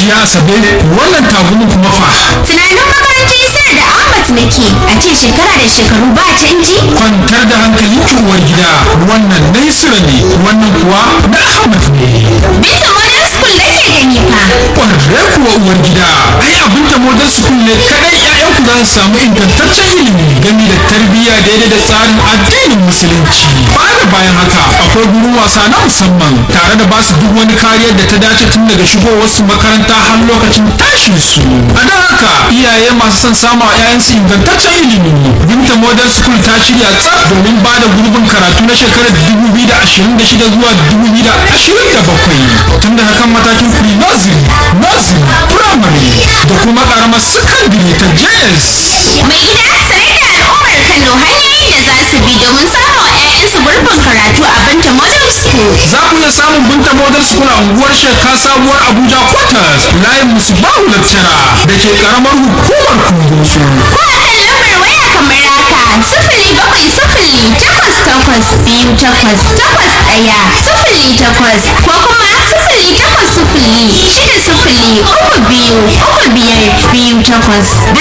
hajiya asabe wannan tagumin kuma fa Tunanin makarantar Isar da Ahmad nake a ce shekara da shekaru ba canji? kwantar da hankali uwar gida wannan na Isra ne wannan kuwa na ahmad ne Binta Modern School nake gani fa. ƙwararre kuwa uwar gida ai abin da modern school ne kadai ƴaƴanku za su samu ingantaccen ilimi game da tarbiyya daidai da tsarin addinin musulunci ba da bayan haka akwai gurin wasa na musamman tare da basu duk wani kariyar da ta dace tun daga shigowar su makaranta har lokacin tashin su a don haka iyaye masu son samu a 'ya'yansu ingantaccen ilimi binta modern school ta shirya tsaf domin ba da gurbin karatu na shekarar 2026 zuwa 2027 tun da hakan matakin pre nursery nursery primary da kuma karamar secondary ta js Mai gida sanar da al'ummar Kano hanyoyin da za su bi domin samun 'ya'yansu gurbin karatu a Binta Modern School. za ku iya samun binta modern school a unguwar shekka sabuwar abuja quarters layin musbahu lecturer da ke karamar hukumar kungosu Ko a kan lambar waya kamar haka sifili bakwai sifili takwas takwas biyu takwas takwas ɗaya sifili takwas ko kuma sifili takwas sifili shida sifili uku biyu uku biyar biyu takwas.